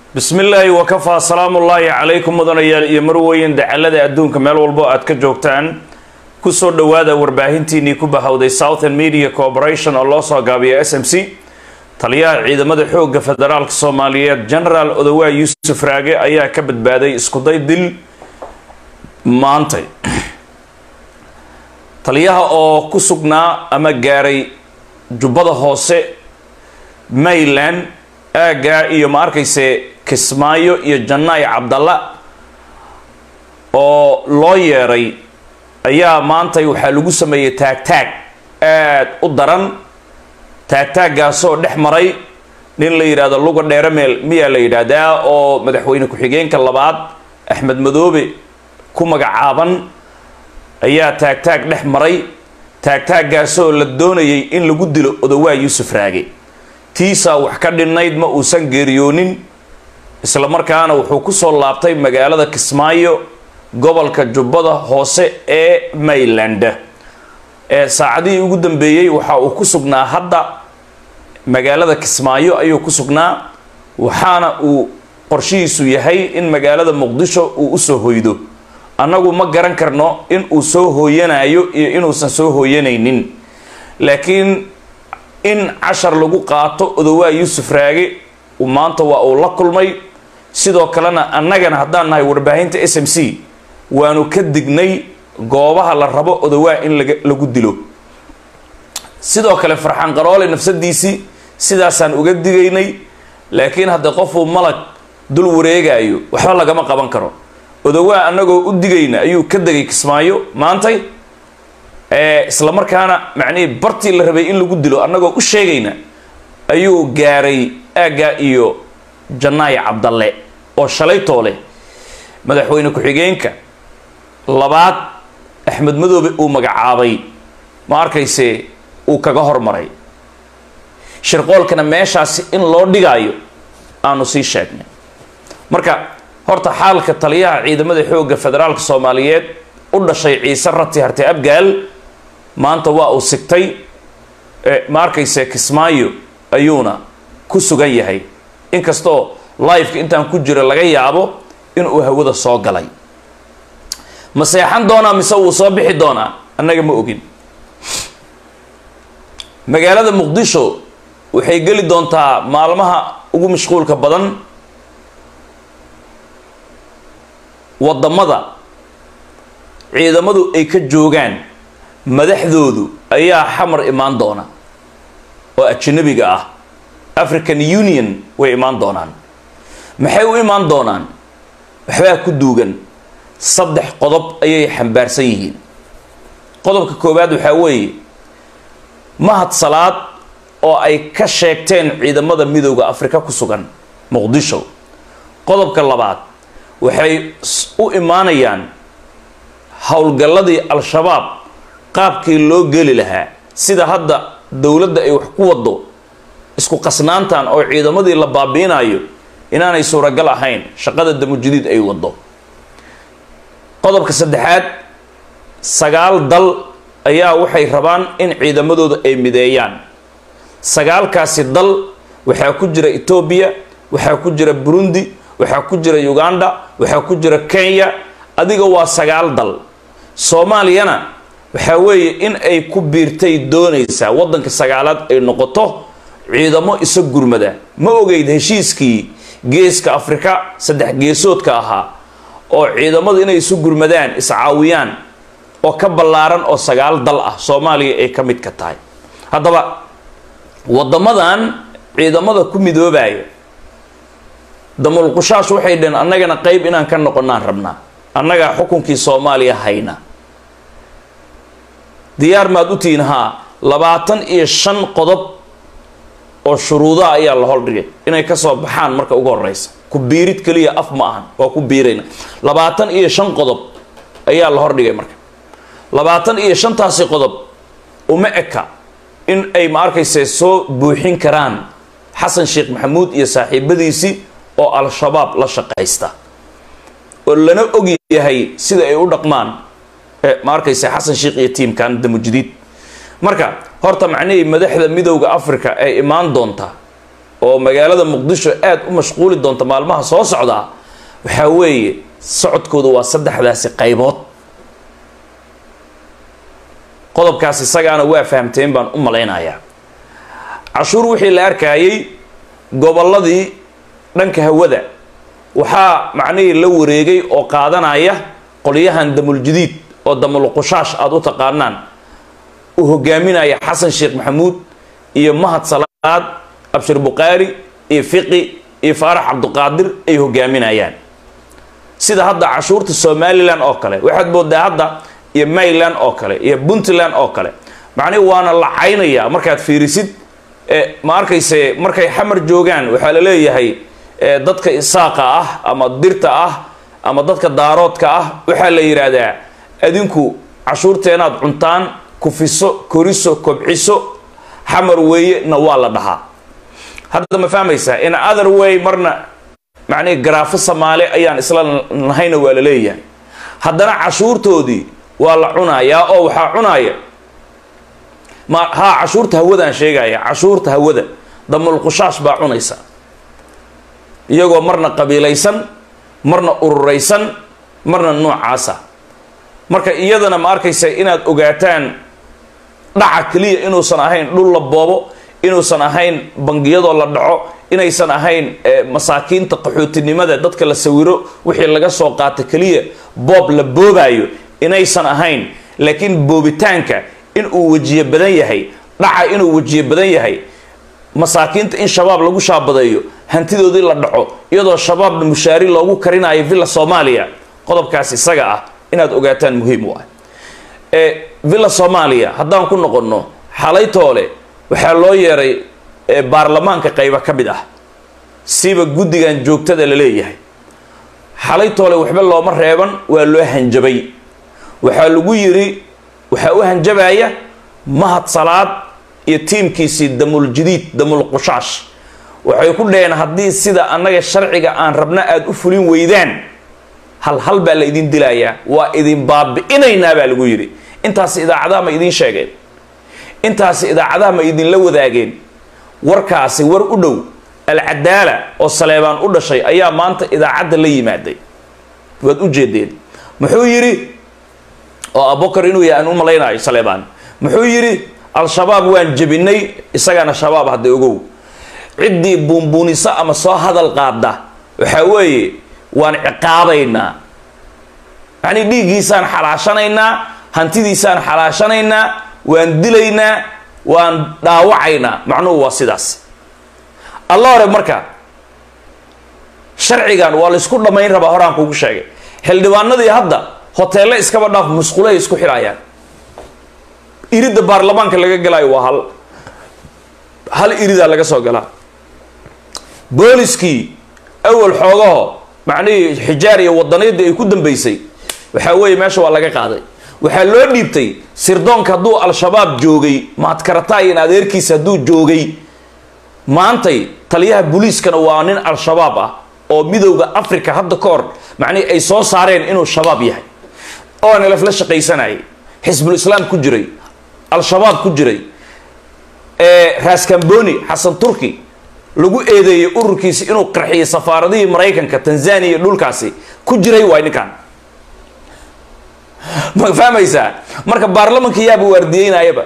bismi illaahi wakafaa salaamullaahi calaykum mudanayaal iyo marweyn dacalada adduunka meel walbo aad ka joogtaan kusoo dhowaada warbaahintiinii ku bahowday southern media corporation oo loo soo gaabiya s m c taliyaha ciidamada xoogga federaalk soomaaliyeed genaraal odowaa yuusuf raage ayaa ka badbaaday iskuday dil maantay taliyaha oo ku sugnaa ama gaaray jubbada hoose mayland aaggaa iyo ma arkayse kismaayo iyo jannaay cabdalla oo loo yeeray ayaa maantay waxaa lagu sameeyey taagtaag aad u daran taagtaaggaasoo dhex maray nin la yidhaahdo luga dheerameel miyaa la yidhaahdaa oo madaxweyne ku-xigeenka labaad axmed madoobe ku magacaaban ayaa taagtaag dhex maray taagtaaggaasoo la doonayay in lagu dilo odowaa yuusuf raage tiisaa wax ka dhinnayd ma uusan geeriyoonin isla markaana wuxuu kusoo laabtay magaalada kismaayo gobolka jubbada hoose ee mayland ee saacadihii ugu dambeeyey waxa uu ku sugnaa hadda magaalada kismaayo ayuu ku sugnaa waxaana uu qorshihiisu yahay in magaalada muqdisho uu usoo hoydo annagu ma garan karno in uu soo hooyanayo iyo inuusan soo hooyanaynin laakiin in cashar lagu qaato odowaa yuusuf raage maanta waa uu la kulmay sidoo kalena annagana haddaan nahay warbaahinta s m c waanu ka dignay goobaha la rabo odowaa in lagu dilo sidoo kale farxaan qaroole nafsadiisii sidaasaan uga digaynay laakiin haddii qofuu malag dul wareegayo waxba lagama qaban karo odowaa annagoo u digayna ayuu ka degay kismaayo maantay isla markaana macnihii bartii la rabay in lagu dilo annagoo u sheegayna ayuu gaaray aaggaa iyo jannaay cabdalle oo shalaytoo leh madaxweyne ku-xigeenka labaad axmed madoobe uu magacaabay ma arkayse uu kaga hormaray shirqoolkana meeshaasi in loo dhigaayo aanu sii sheegnay marka horta xaalka taliyaha ciidamada xoogga federaalka soomaaliyeed u dhashay ciise rati harte abgaal maanta waa uu sigtay ma arkayse kismaayo ayuuna ku sugan yahay inkastoo liveka intaan ku jiro laga yaabo inuu hawada soo galay ma seexan doonaa mise wuu soo bixi doonaa annaga ma ogin magaalada muqdisho waxay geli doontaa maalmaha ugu mashquulka badan waddamada ciidamadu ay ka joogaan madaxdoodu ayaa xamar imaan doona oo ajanabiga ah african union way imaan doonaan maxay u imaan doonaan waxbaa ku duugan saddex qodob ayay xambaarsan yihiin qodobka koowaad waxaa weeye mahad salaad oo ay ka sheegteen ciidamada midooda afrika ku sugan muqdisho qodobka labaad waxay u imaanayaan howlgalladii al-shabaab qaabkii loo geli lahaa sida hadda dowladda ay wax ku wado isku qasnaantan oo ciidamadii la baabiinayo inaanay suuragal ahayn shaqada damujadiid ay wado qodobka saddexaad sagaal dal ayaa waxay rabaan in ciidamadooda ay mideeyaan sagaalkaasi dal waxaa ku jira etoobiya waxaa ku jira burundi waxaa ku jira uganda waxaa ku jira kenya adiga waa sagaal dal soomaaliyana waxaa weeye in ay ku biirtay doonaysaa waddanka sagaalaad ay noqoto ciidamo isa gurmada ma ogeyd heshiiskii geeska afrika saddex geesoodka ahaa oo ciidamadu inay isu gurmadaan iscaawiyaan oo ka ballaaran oo sagaal dal ah soomaaliya ay ka mid ka tahay haddaba waddamadan ciidamada ku midoobaya damulqushaash waxay dhaheen annagana qeyb inaan ka noqonaan rabnaa annagaa xukunkii soomaaliya hayna diyaar maad u tihiin haa labaatan iyo shan qodob oo shuruudaha ayaa la holdhigay inay kasoo baxaan marka ugu horeysa ku biirid keliya af ma ahan waa ku biirayna labaatan iyo shan qodob ayaa la hordhigay marka labaatan iyo shantaasi qodob uma eka in ay ma arkayse soo buuxin karaan xasan sheekh maxamuud iyo saaxiibadiisii oo al-shabaab la shaqaysta oo lana og yahay sida ay u dhaqmaan ma arkayse xasan sheekh iyo tiimkan damujadiid marka horta macnihii madaxda midowda africa ay imaan doontaa oo magaalada muqdisho aada u mashquuli doonta maalmaha soo socdaa waxaa weeye socodkooda waa saddexdaasi qaybood qodobkaas isagaana waa fahamteen baan u malaynayaa cashuur wixii la arkayay gobolladii dhanka hawada waxaa macnihii la wareegay oo qaadanaya qolyahan damuljadiid oo damulqushaash aada u taqaanaan uu hogaaminaya xasan sheekh maxamuud iyo mahad salaad abshir bukhaari iyo fiqi iyo faarax cabduqaadir ay hogaaminayaan sida hadda cashuurta somalilan oo kale waxaad moodaa hadda iyo mayland oo kale iyo puntland oo kale macnihi waana la caynaya markaad fiirisid ma arkayse markay xamar joogaan waxaa la leeyahay dadka isaaqa ah ama dirta ah ama dadka daaroodka ah waxaa la yidhaahdaa adinku cashuurteenaad cuntaan kufiso koriso kobciso xamar weeye na waa la dhahaa hadda ma fahmaysaa in other way marna macnihi garaafo soomaali ayaan isla nahayna waa la leeyahay haddana cashuurtoodii waa la cunayaa oo waxaa cunaya ma haa cashuurta hawadaan sheegaya cashuurta hawada damulqushaash baa cunaysa iyagoo marna qabiilaysan marna ururaysan marna noocaasa marka iyadana ma arkaysa inaad ogaataan dhaca keliya inuusan ahayn dhul la boobo inuusan ahayn bangiyadoo la dhaco inaysan ahayn masaakiinta qaxootinimada dadka la sawiro wixii laga soo qaata keliya boob la boobaayo inaysan ahayn laakiin boobitaanka inuu wejiye badan yahay dhaca inuu wejiye badan yahay masaakiinta in shabaab lagu shaabadeeyo hantidoodii la dhaco iyadoo shabaabna mushaari loogu karinayo villa soomaaliya qodobkaas isaga ah inaad ogaataan muhiim u ah villa soomaaliya haddaan ku noqonno xalaytoole waxaa loo yeeray baarlamaanka qaybo ka mid ah siba guddigan joogtada la leeyahay xalaytoole waxba looma reeban waa loo hanjabay waxaa lagu yiri waxaa u hanjabaya mahad salaad iyo tiimkiisii damuljadiid damulqushaash waxay ku dhaheen haddii sida annaga sharciga aan rabna aada u fulin weydaan hal hal baa la idin dilayaa waa idin baabi'inaynaa baa lagu yidhi intaasi idaacadaha ma idiin sheegeen intaasi idaacadaha ma idinla wadaageen warkaasi war u dhow alcadaala oo saleebaan u dhashay ayaa maanta idaacadda la yimaaday waad u jeedeen muxuu yidhi oo abubakar inuu yahay aan u malaynayo saleebaan muxuu yidhi al-shabaab waan jebinay isagana shabaab hadda ogow ciddii buunbuuniso ama soo hadal qaada waxaa weeye waan ciqaabaynaa yacnii dhiiggiisaan xalaashanaynaa hantidiisaan xalaashanaynaa waan dilaynaa waan dhaawacaynaa macnuhu waa sidaas alla hore marka sharcigan waa laysku dhammayn rabaa horaan kugu sheegay xildhibaanadii hadda hoteelle iskaba dhaaf musqulahay isku xidhaayaan iridda baarlamaanka laga galaayo waa hal hal iridaa laga soo galaa booliskii awal xoogaho macnihii xijaar iyo wadaniyadii ay ku dambeysay waxaa weeye meesha waa laga qaaday waxaa loo dhiibtay sirdoonka hadduu al-shabaab joogay mahadkaratayin adeerkiisa hadduu joogay maantay taliyaha booliiskana waa nin al-shabaab ah oo midowda africa hadda ka hor macnihii ay soo saareen inuu shabaab yahay oo nalaf la shaqaysanayay xisbul islaam ku jiray al-shabaab ku jiray raskamboni xasan turki lagu eedeeyey ururkiisi inuu qarxiyay safaaradihii maraykanka tanzania iyo dhulkaasi ku jiray waay ninkan ma fahmaysaa marka baarlamanka yaaba waardiyeynayaba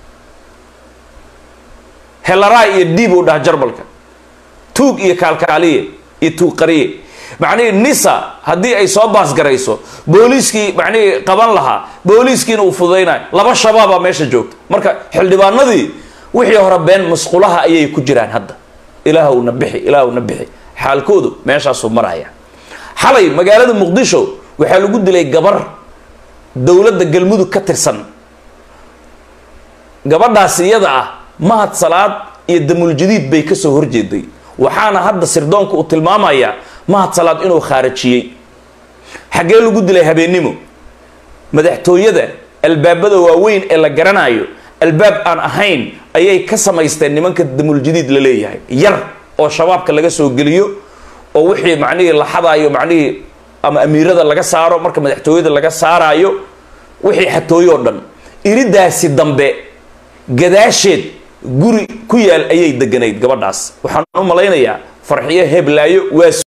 helaraay iyo diib uu dhaha jarmalka tuug iyo kaalkaaliye iyo tuug qariye macnihii nisa haddii ay soo baasgarayso booliiskii macnihii qaban lahaa booliiskiina uu fududaynayo laba shabaabaa meesha joogta marka xildhibaanadii wixii hore been musqulaha ayay ku jiraan hadda ilaahwna bixi ilaahwna bixi xaalkoodu meeshaasuu maraya xalay magaalada muqdisho waxaa lagu dilay gabar dowladda galmudug ka tirsan gabadhaas iyada ah mahad salaad iyo damuljadiid bay kasoo horjeeday waxaana hadda sirdoonka uu tilmaamayaa mahad salaad inuu khaarajiyey xaggee lagu dilay habeennimo madaxtooyada albaabada waaweyn ee la garanayo albaab aan ahayn ayay ka samaysteen nimanka damuljadiid la leeyahay yar oo shabaabka laga soo geliyo oo wixii macnihii la xadaayo macnihii ama amiirada laga saaro marka madaxtooyada laga saaraayo wixii xatooyo o dhan iridaasi dambe gadaasheed guri ku yaal ayay deganayd gabadhaas waxaan u malaynayaa farxiyo heblaayo waa